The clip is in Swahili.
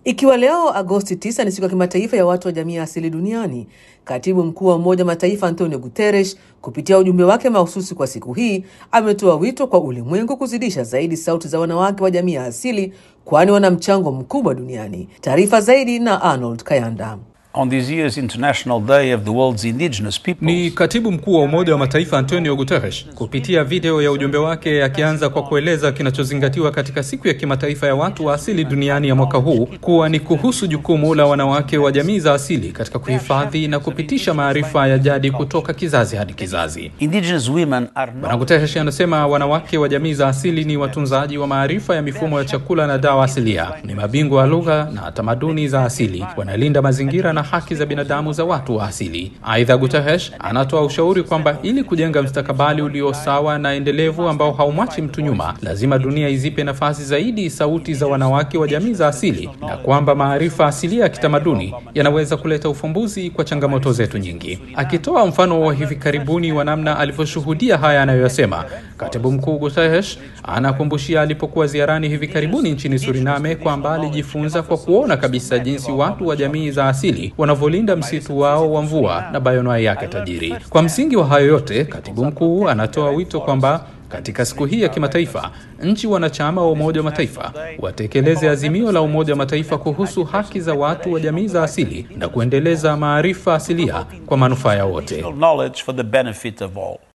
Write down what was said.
Ikiwa leo Agosti 9 ni siku ya kimataifa ya watu wa jamii ya asili duniani, katibu mkuu wa Umoja wa Mataifa Antonio Guterres kupitia ujumbe wake mahususi kwa siku hii ametoa wito kwa ulimwengu kuzidisha zaidi sauti za wanawake wa jamii ya asili, kwani wana mchango mkubwa duniani. Taarifa zaidi na Arnold Kayanda. On this year's International Day of the World's Indigenous Peoples, Ni katibu mkuu wa Umoja wa Mataifa Antonio Guterres kupitia video ya ujumbe wake akianza kwa kueleza kinachozingatiwa katika siku ya kimataifa ya watu wa asili duniani ya mwaka huu kuwa ni kuhusu jukumu la wanawake wa jamii za asili katika kuhifadhi na kupitisha maarifa ya jadi kutoka kizazi hadi kizazi. indigenous women are Bwana not Guterres anasema wanawake wa jamii za asili ni watunzaji wa maarifa ya mifumo ya chakula na dawa asilia, ni mabingwa wa lugha na tamaduni za asili, wanalinda mazingira na haki za binadamu za watu wa asili. Aidha, Guterres anatoa ushauri kwamba ili kujenga mstakabali ulio sawa na endelevu ambao haumwachi mtu nyuma, lazima dunia izipe nafasi zaidi sauti za wanawake wa jamii za asili, na kwamba maarifa asilia ya kitamaduni yanaweza kuleta ufumbuzi kwa changamoto zetu nyingi. Akitoa mfano wa hivi karibuni wa namna alivyoshuhudia haya anayoyasema, katibu mkuu Guterres anakumbushia alipokuwa ziarani hivi karibuni nchini Suriname kwamba alijifunza kwa kuona kabisa jinsi watu wa jamii za asili wanavyolinda msitu wao wa mvua na bayonoai yake tajiri. Kwa msingi wa hayo yote, katibu mkuu anatoa wito kwamba katika siku hii ya kimataifa, nchi wanachama wa Umoja wa Mataifa watekeleze azimio la Umoja wa Mataifa kuhusu haki za watu wa jamii za asili na kuendeleza maarifa asilia kwa manufaa ya wote. knowledge for the benefit of all.